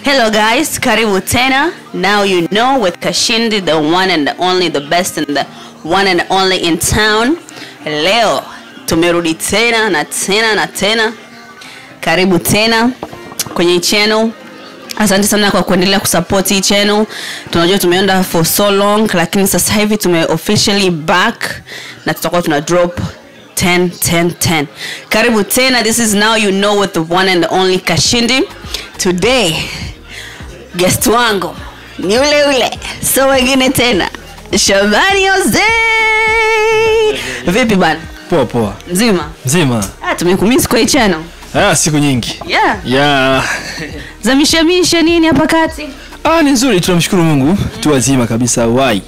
Hello guys, karibu tena. Now you know with Kashindi, the one and the only, the best and the one and only in town. Leo tumerudi tena na tena na tena. Karibu tena kwenye hii channel. Asante sana kwa kuendelea kusupport hii channel. Tunajua tumeenda for so long, lakini sasa hivi tume officially back na tutakuwa tuna drop 10 10 10 karibu tena this is now you know with the one and the only kashindi today guest wangu ni ule ule so wengine tena shabani jose vipi bana poa poa mzima mzima ah, tumekumisi kwa hii channel ah, siku nyingi yeah ya zamishamisha nini hapa kati ah, ni nzuri tunamshukuru mungu tu wazima kabisa wai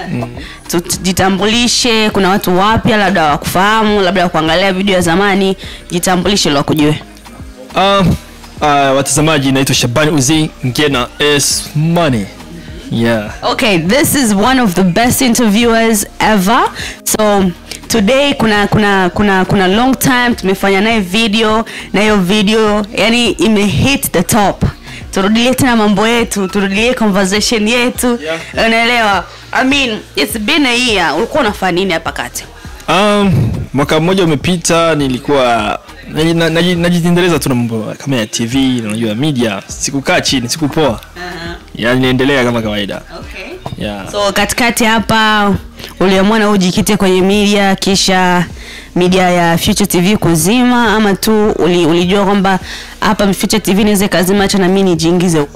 tujitambulishe kuna watu wapya labda wakufahamu labda wakuangalia video ya zamani jitambulishe ili wakujue ah, ah, watazamaji naitwa shabani uzi ngena s money yeah okay this is one of the best interviewers ever so today kuna kuna kuna kuna long time tumefanya naye video na hiyo video yani imehit the top turudilie tena mambo yetu turudilie conversation yetu Yeah. unaelewa i mean it's been a year ulikuwa unafanya nini hapa kati um, mwaka mmoja umepita nilikuwa naji- na- naji- najiendeleza tu na mambo kama ya tv unajua media sikukaa chini sikupoa uh-huh. yani niendelea kama kawaida okay. yeah. so katikati hapa uliamua na ujikite kwenye media kisha media ya future tv kuzima ama tu uli, ulijua kwamba hapa future tv inaweza ikazima hacha na mi nijiingize huko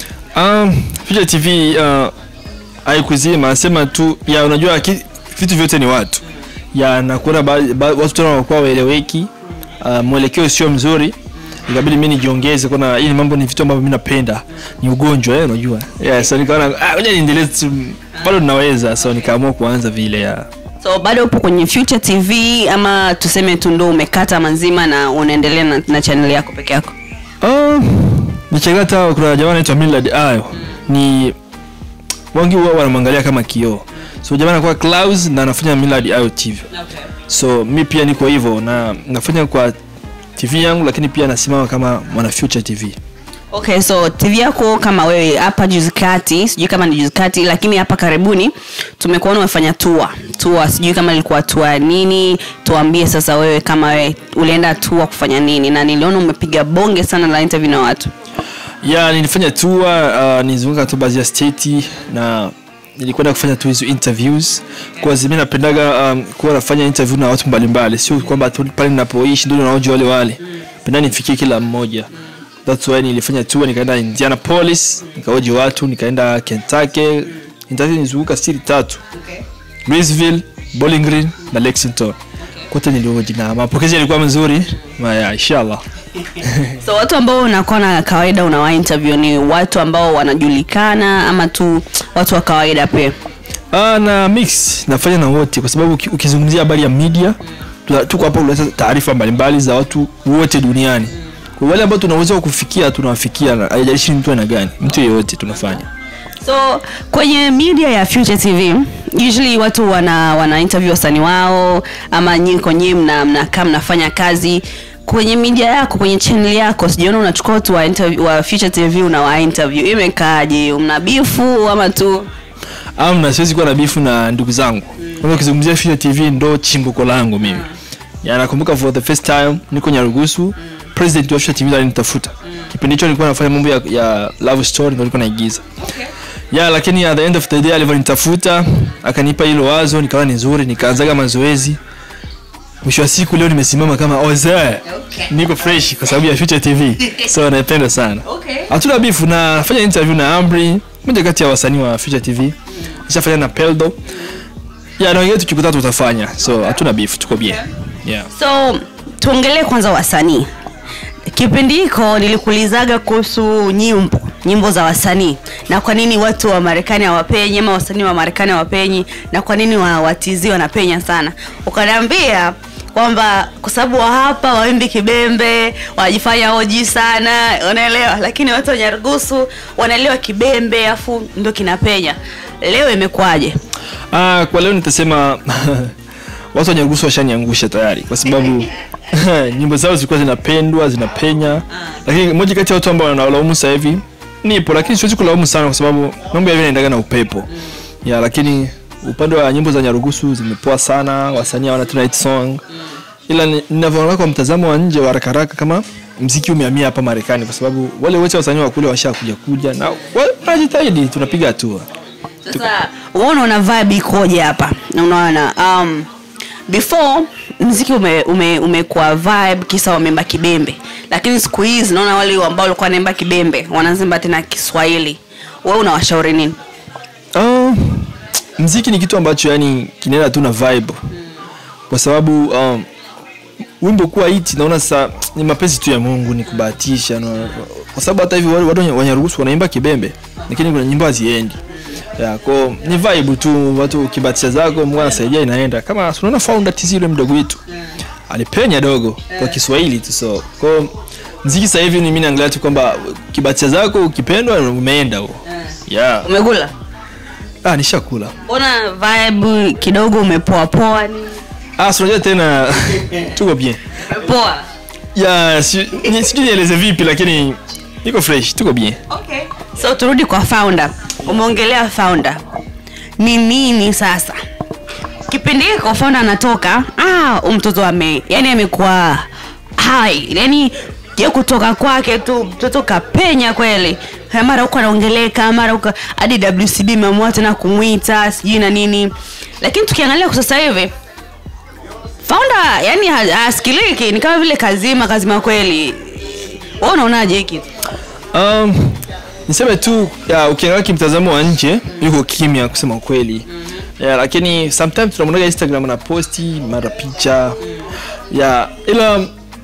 um, Future tv uh, haikuzima sema tu ya unajua ki, vitu vyote ni watu ya nakuona ba, ba, watu tena wanakuwa waeleweki uh, mwelekeo sio mzuri ikabidi mi nijiongeze kuna hii ni mambo ni vitu ambavyo mi napenda ni ugonjwa eh, unajua yeah, so nikaona ah, ngoja niendelee tu bado ninaweza so nikaamua kuanza vile ya so bado upo kwenye future tv ama tuseme tu ndo umekata mazima na unaendelea na, na channel yako peke yako um, nichagata kuna jamaa anaitwa Millard ayo ni wengi huwa wanamwangalia kama kioo so jamaa anakuwa Klaus na anafanya Millard ayo tv okay. so mi pia niko hivyo na nafanya kwa tv yangu lakini pia nasimama kama mwana future tv okay so tv yako kama wewe hapa juzi kati sijui kama ni juzi kati lakini hapa karibuni tumekuona umefanya tua tua sijui kama ilikuwa tua nini tuambie sasa wewe kama wewe ulienda tua kufanya nini na niliona umepiga bonge sana la interview na watu ya nilifanya tour uh, nilizunguka tu baadhi ya state na nilikwenda kufanya tu hizo interviews kwa sababu mimi napendaga um, kuwa nafanya interview na watu mbalimbali sio kwamba tu pale ninapoishi ndio naoje wale wale penda nifikie kila mmoja that's why nilifanya tour nikaenda Indianapolis nikaoje watu nikaenda Kentucky Kentucky nilizunguka state tatu okay. Louisville, Bowling Green na Lexington kote nilioji na mapokezi yalikuwa mazuri maya inshallah so watu ambao unakuwa na kawaida unawa interview ni watu ambao wanajulikana ama tu watu wa kawaida pia Ah, na mix nafanya na wote kwa sababu uki- ukizungumzia habari ya media tuna- tuko hapa kuleta taarifa mbalimbali za watu wote duniani kwa wale ambao tunaweza kufikia tunawafikia na haijalishi ni mtu aina gani mtu yeyote tunafanya so kwenye media ya future tv usually watu wana wana interview wasanii wao ama nyinyi kwenyewe mna mnakaa mnafanya kazi kwenye media yako kwenye channel yako sijaona unachukua watu wa, interview, wa future tv unawa interview imekaaje mna bifu ama tu amna siwezi kuwa na bifu na ndugu zangu kwanza ukizungumzia Future tv ndo chimbuko langu mimi ya nakumbuka for the first time niko nyarugusu president wa Future tv alinitafuta kipindi hicho nilikuwa nafanya mambo ya, ya love story ndio nilikuwa naigiza ya lakini at the end of the day alivyonitafuta akanipa hilo wazo nikawa ni nzuri nikaanzaga mazoezi mwisho wa siku leo nimesimama kama oze Okay. niko fresh kwa sababu ya Future tv so naipenda sana Okay. hatuna bifu na nafanya interview na amri moja kati ya wasanii wa Future tv nishafanya na peldo ya na wengine tukikuta tutafanya so hatuna bifu tuko bien yeah. so tuongelee kwanza wasanii kipindi hiko nilikuulizaga kuhusu nyimbo nyimbo za wasanii na kwa nini watu wa marekani hawapenyi ama wasanii wa marekani hawapenyi na kwa nini wa- watizi wanapenya sana ukaniambia kwamba kwa sababu wa hapa waimbi kibembe wanajifanya oji sana unaelewa lakini watu wa nyarugusu wanaelewa kibembe afu ndo kinapenya leo imekuwaje Ah, kwa leo nitasema watu wa Nyarugusu washaniangusha tayari kwa sababu nyimbo zao zilikuwa zinapendwa zinapenya lakini moja kati ya watu ambao wanawalaumu sasa hivi nipo lakini siwezi kulaumu sana kwa sababu mambo yavi naendaga na upepo ya lakini upande wa nyimbo za nyarugusu zimepoa sana wasanii hawana tena hit song ila ni- ninavyoona kwa mtazamo wa nje wa haraka haraka kama mziki umehamia hapa marekani kwa sababu wale wote wasanii wa kule washakuja kuja na wa- wanajitahidi tunapiga hatua sasa uona una vibe ikoje hapa unaona um, before mziki ume, ume, umekuwa vibe kisa wameimba kibembe lakini siku hizi naona wale ambao walikuwa wanaimba kibembe wanazimba tena kiswahili wewe unawashauri nini Uh, mziki ni kitu ambacho yani kinaenda tu na vibe kwa sababu um, wimbo kuwa hiti naona sasa ni mapenzi tu ya mungu ni kubahatisha no, kwa sababu hata hivi wale watu wanyaruhusu wanaimba kibembe lakini kuna nyimbo haziendi ya ko ni vibe tu watu kibatisha zako mungu anasaidia inaenda kama si unaona founder tizi yule mdogo wetu alipenya dogo kwa kiswahili tu so ko mziki sasa hivi ni mimi naangalia tu kwamba kibatisha zako ukipendwa umeenda huo yeah. umekula ah nishakula mbona vibe kidogo umepoa poa ni ah si unajua tena tuko bien poa ya si- ni- sijui nieleze vipi lakini niko fresh tuko bien okay. so turudi kwa founder umeongelea founder ni nini sasa kipindi hiko founder anatoka ah, huyu mtoto ame yani amekuwa hai yani ya kutoka kwake tu mtoto kapenya kweli Eh, mara huko anaongeleka mara huko hadi wcb imeamua tena kumwita sijui na nini lakini tukiangalia kwa sasa hivi founder yani ha- hasikiliki ni kama vile kazima kazima kweli wewe unaonaje hiki um, niseme tu ya, ukiangalia kimtazamo wa nje yuko kimya kusema ukweli ya, lakini sometimes tunamwonaga instagram na posti mara picha ya ila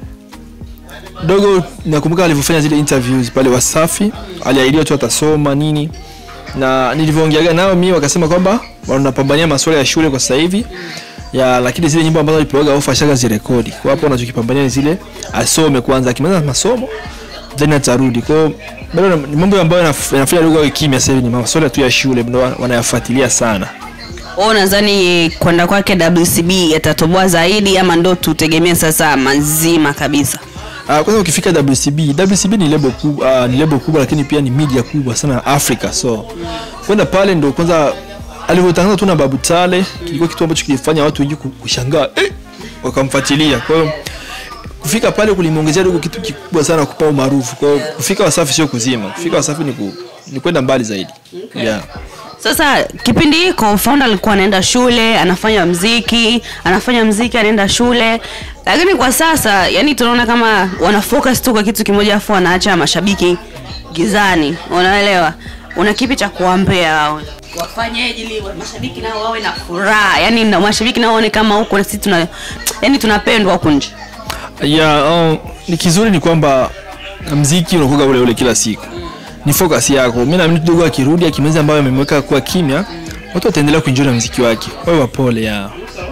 dogo nakumbuka alivyofanya zile interviews pale wasafi aliahidia tu atasoma nini na nilivyoongeaga nao mi wakasema kwamba wanapambania masuala ya shule kwa sasa hivi ya lakini zile nyimbo ambazo alipewaga ofa ashaga zirekodi kwa hapo wanachokipambania ni zile asome kwanza akimaliza masomo then atarudi kwao bado na- ni mambo ambayo yanaf- yanafanya dogo awe kimya sasa hivi ni masuala tu ya shule ndo wa- wanayafuatilia sana wewe unadhani kwenda kwake wcb yatatoboa zaidi ama ndo tutegemea sasa mazima kabisa Uh, kwanza ukifika WCB, WCB ni lebo kubwa, uh, ni lebo kubwa lakini pia ni media kubwa sana Afrika. So kwenda pale ndo kwanza alivyotangaza tu na Babu Tale kilikuwa kitu ambacho kilifanya watu wengi ku- kushangaa eh, wakamfuatilia. Kwa hiyo kufika pale kulimwongezea dogo kitu kikubwa sana kupa umaarufu. Kwa hiyo kufika Wasafi sio kuzima, kufika Wasafi ni, ku, ni kwenda mbali zaidi. Yeah. sasa kipindi hiko founder alikuwa anaenda shule anafanya mziki anafanya mziki anaenda shule lakini kwa sasa yani tunaona kama wana focus tu kwa kitu kimoja afu wanaacha mashabiki gizani unaelewa una kipi cha kuwampea wao wafanyeje ili wa- mashabiki nao wawe na furaha yani na mashabiki nao waone kama huko na sisi tuna yani tunapendwa huku nje ya um, ni kizuri ni kwamba mziki unakuwa ule ule kila siku ni focus yako mi naamini kidogo akirudi akimaliza ambayo amemweka kuwa kimya watu wataendelea kuenjoy na mziki wake wawe wapole ya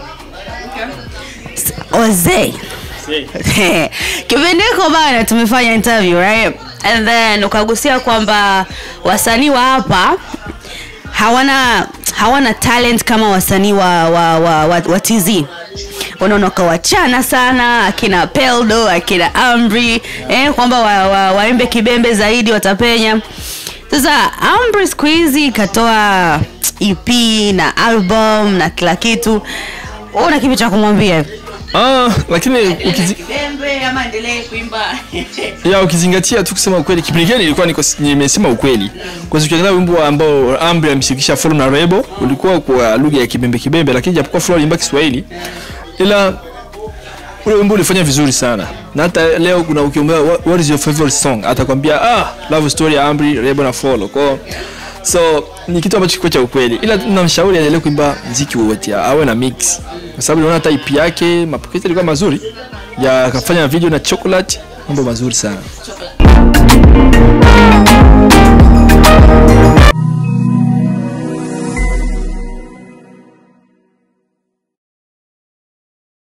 Ozee. kipindi hiko bana tumefanya interview right and then ukagusia kwamba wasanii wa hapa hawana hawana talent kama wasanii wa, wa, wa, wa, wa tz unaona ukawachana sana akina peldo akina amri eh, kwamba waimbe wa, waimbe kibembe zaidi watapenya sasa amri siku hizi ikatoa ep na album na kila kitu Wewe una kipi cha kumwambia hivi ah, lakini ukizi, kibembe ama endelee kuimba ya ukizingatia tu kusema ukweli kipindi kile nilikuwa niko nimesema ukweli kwa sababu ukiangalia wimbo ambao Amri amshirikisha Flo na Rebo ulikuwa kwa lugha ya kibembe kibembe lakini japokuwa Flo alimba Kiswahili ila ule wimbo ulifanya vizuri sana na hata leo kuna ukiombea what what is your favorite song atakwambia ah love story ya Amri Rebo na Flo kwa so ni kitu ambacho kiko cha ukweli ila tunamshauri aendelee kuimba mziki wowote awe na mix kwa sababu naona hata EP yake mapokezi yalikuwa mazuri ya akafanya video na chocolate mambo mazuri sana